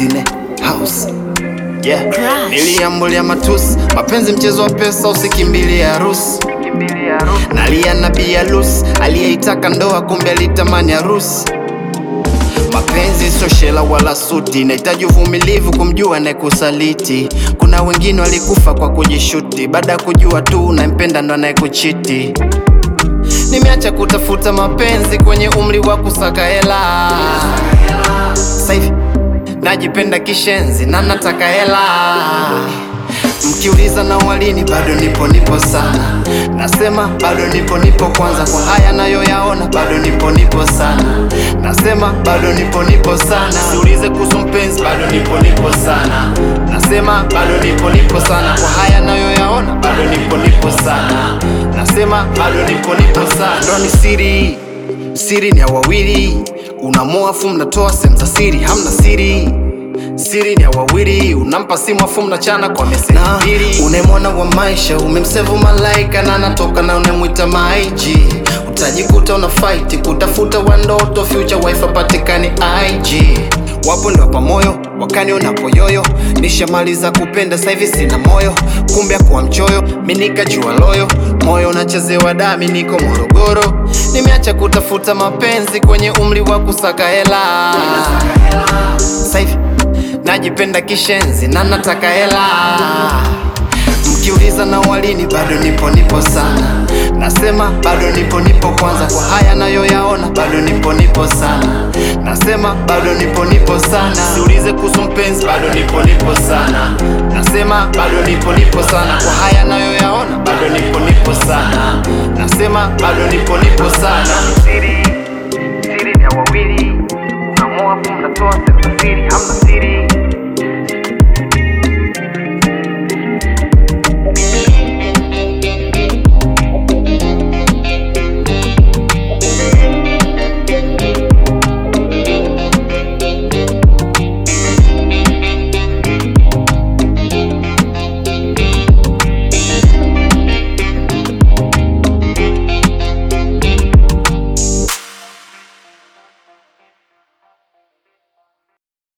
zine house yeah. Crush. Niliambulia matusi, mapenzi mchezo wa pesa, usikimbilie harusi. Nalia na bialus aliyeitaka ndoa, kumbe alitamani harusi. Mapenzi sio shela wala suti, nahitaji uvumilivu kumjua anayekusaliti. Kuna wengine walikufa kwa kujishuti, baada ya kujua tu unampenda ndo anayekuchiti. Nimeacha kutafuta mapenzi kwenye umri wa kusaka hela. Sasa hivi najipenda kishenzi na nataka hela. Mkiuliza na walini, bado nipo nipo sana. Nasema bado nipo nipo kwanza, kwa haya nayoyaona, bado nipo nipo sana. Nasema bado nipo nipo sana. Siulize kuhusu mpenzi, bado nipo nipo sana. Nasema bado nipo nipo sana, kwa haya nayoyaona, bado nipo nipo sana. Nasema bado nipo nipo sana. Ndo ni siri, siri ni ya wawili. Unamoa afu mnatoa sehemu za siri, hamna siri siri ni ya wawili, unampa simu afu mnachana kwa meseji mbili. Unemwona wa maisha umemsevu malaika na anatoka na unemwita maiji, utajikuta una fight kutafuta wandoto, future wife apatikani IG. Wapo ndio wapa moyo wakani unapoyoyo, nishamaliza kupenda sasa hivi sina moyo, kumbe akuwa mchoyo, mi nikajua loyo, moyo unachezewa dami, niko Morogoro, nimeacha kutafuta mapenzi kwenye umri wa kusaka hela sasa hivi najipenda kishenzi na nataka hela. Mkiuliza na walini, bado nipo nipo sana. Nasema bado nipo nipo kwanza, kwa haya nayoyaona, bado nipo nipo sana. Nasema bado nipo nipo sana. Siulize kuhusu mpenzi, bado nipo nipo sana. Nasema bado nipo nipo sana, kwa haya nayoyaona, bado nipo nipo sana. Nasema bado nipo nipo sana.